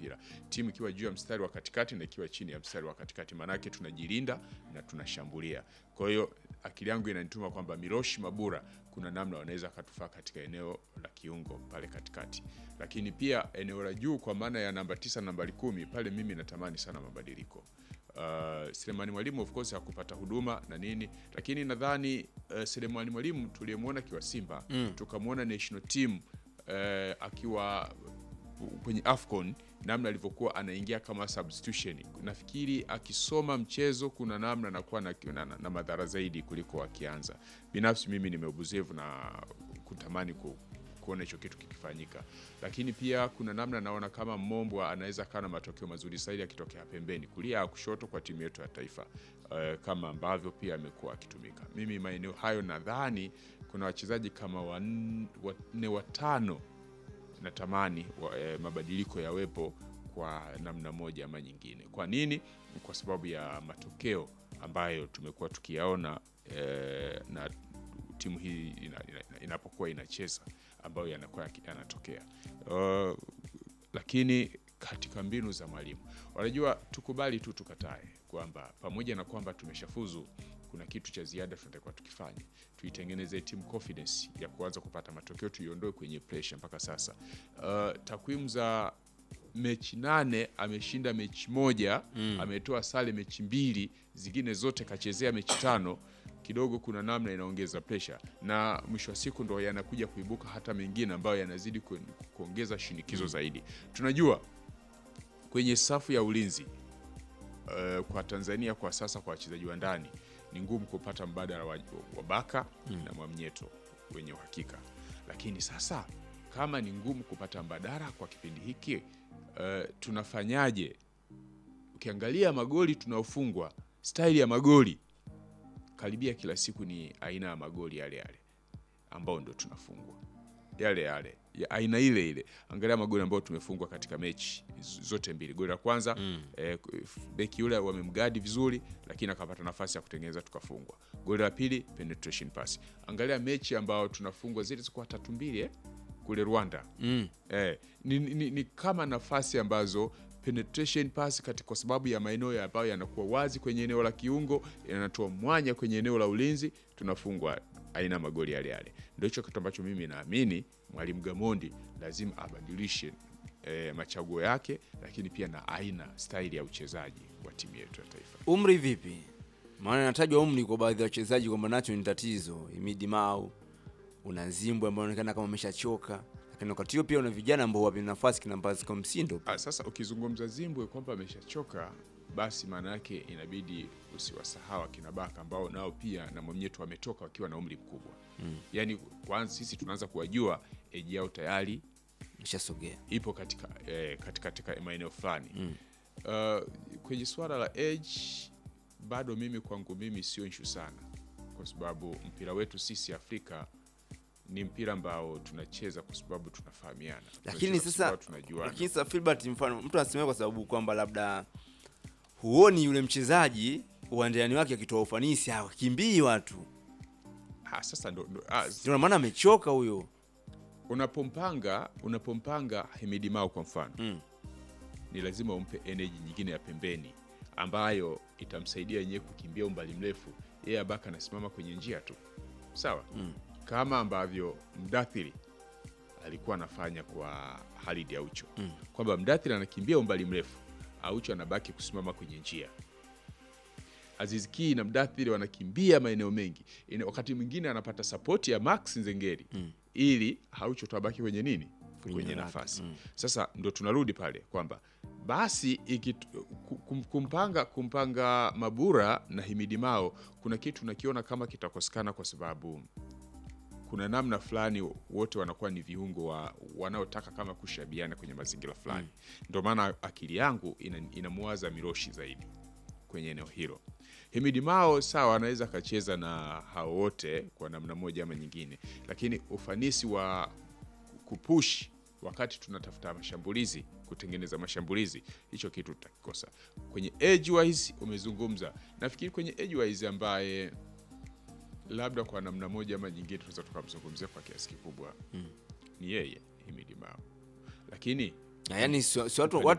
mpira, timu ikiwa juu ya mstari wa katikati na ikiwa chini ya mstari wa katikati, maanake tunajilinda na tunashambulia. Kwa hiyo akili yangu inanituma kwamba Miloshi Mabura kuna namna wanaweza akatufaa katika eneo la kiungo pale katikati, lakini pia eneo la juu kwa maana ya namba tisa, nambari kumi pale, mimi natamani sana mabadiliko. Uh, Selemani Mwalimu of course hakupata huduma na nini, lakini nadhani uh, Selemani Mwalimu tuliyemwona akiwa Simba mm. tukamwona national team uh, akiwa kwenye AFCON namna alivyokuwa anaingia kama substitution, nafikiri akisoma mchezo kuna namna anakuwa na, na, na, na madhara zaidi kuliko akianza. Binafsi mimi nimeubuzevu na kutamani ku, kuona hicho kitu kikifanyika, lakini pia kuna namna naona kama Mombwa anaweza kaa na matokeo mazuri zaidi akitokea pembeni kulia au kushoto kwa timu yetu ya taifa uh, kama ambavyo pia amekuwa akitumika. Mimi maeneo hayo nadhani kuna wachezaji kama wanne watano natamani wa, eh, mabadiliko yawepo kwa namna moja ama nyingine. Kwa nini? Kwa sababu ya matokeo ambayo tumekuwa tukiyaona eh, na timu hii ina, ina, inapokuwa inacheza ambayo yanakuwa yanatokea uh, lakini katika mbinu za mwalimu, wanajua tukubali tu tukatae kwamba pamoja na kwamba tumeshafuzu kuna kitu cha ziada tunatakiwa tukifanye, tuitengeneze team confidence ya kuanza kupata matokeo, tuiondoe kwenye pressure. Mpaka sasa uh, takwimu za mechi nane ameshinda mechi moja mm. ametoa sare mechi mbili, zingine zote kachezea mechi tano. Kidogo kuna namna inaongeza pressure, na mwisho wa siku ndo yanakuja kuibuka hata mengine ambayo yanazidi ku, kuongeza shinikizo mm. zaidi. Tunajua kwenye safu ya ulinzi uh, kwa Tanzania kwa sasa kwa wachezaji wa ndani ni ngumu kupata mbadala wa, wa Baka mm. na Mwamnyeto wenye uhakika, lakini sasa kama ni ngumu kupata mbadala kwa kipindi hiki uh, tunafanyaje? Ukiangalia magoli tunaofungwa, staili ya magoli karibia kila siku ni aina ya magoli yale yale ambao ndo tunafungwa yale yale ya aina ile ile. Angalia magoli ambayo tumefungwa katika mechi zote mbili. Goli la kwanza mm. eh, beki yule wamemgadi vizuri, lakini akapata nafasi ya kutengeneza tukafungwa. Goli la pili penetration pass. Angalia mechi ambayo tunafungwa zile zilikuwa tatu mbili eh, kule Rwanda mm. eh, ni, ni, ni kama nafasi ambazo penetration pass kati, kwa sababu ya maeneo ambayo yanakuwa wazi kwenye eneo la kiungo yanatoa mwanya kwenye eneo la ulinzi, tunafungwa aina magoli yale yale. Ndio hicho kitu ambacho mimi naamini mwalimu Gamondi lazima abadilishe e, machaguo yake, lakini pia na aina staili ya uchezaji wa timu yetu ya taifa. Umri vipi? Maana inatajwa umri kwa baadhi ya wachezaji kwamba nacho ni tatizo. Imidi Mau, una Zimbwe ambao anaonekana kama ameshachoka, lakini wakati huo pia una vijana ambao wapi nafasi kina Mpaziko Msindo. Ah, sasa ukizungumza Zimbwe kwamba ameshachoka basi maana yake inabidi usiwasahau akina Baka ambao nao pia na Mwamnyeto wametoka wakiwa na umri mkubwa mm. Yaani kwanza sisi tunaanza kuwajua eji yao tayari Ishasogea. ipo katika, eh, katika, katika maeneo fulani mm. Uh, kwenye suala la age bado mimi kwangu mimi sio nshu sana, kwa sababu mpira wetu sisi Afrika ni mpira ambao tunacheza kwa sababu tunafahamiana, Lakini Tunacheza kwa sasa sababu tunajuana. lakini sasa Filbert, mfano mtu anasemea kwa sababu kwamba labda huoni yule mchezaji uwanjani wake akitoa ufanisi, hawakimbii watu, Ah, sasa ndo, ndo, ah, ndio maana amechoka huyo. unapompanga unapompanga Hemidi Mao kwa mfano Mm. ni lazima umpe energy nyingine ya pembeni ambayo itamsaidia yenyewe kukimbia umbali mrefu. Yeye Abaka anasimama kwenye njia tu, sawa Mm. kama ambavyo Mdathiri alikuwa anafanya kwa Halid Aucho Mm. kwamba Mdathiri anakimbia umbali mrefu, Aucho anabaki kusimama kwenye njia. Aziz Ki na Mdathiri wanakimbia maeneo mengi, Ina- wakati mwingine anapata sapoti ya Max Nzengeri Mm. ili Aucho tuabaki kwenye nini, kwenye lake. nafasi Mm. sasa ndo tunarudi pale kwamba basi ikitu- kum- kumpanga kumpanga Mabura na Himidi Mao kuna kitu nakiona kama kitakosekana, kwa sababu kuna namna fulani wote wanakuwa ni viungo wa, wanaotaka kama kushabiana kwenye mazingira fulani. Ndio maana akili yangu ina- inamuwaza Miroshi zaidi kwenye eneo hilo. Himidi Mao sawa, anaweza akacheza na hao wote kwa namna moja ama nyingine, lakini ufanisi wa kupush wakati tunatafuta mashambulizi, kutengeneza mashambulizi, hicho kitu tutakikosa. Kwenye edge wise umezungumza, nafikiri kwenye edge wise ambaye labda kwa namna moja ama nyingine tunaweza tukamzungumzia kwa kiasi kikubwa ni yeye Himidi Mao, lakini Yaani si si watu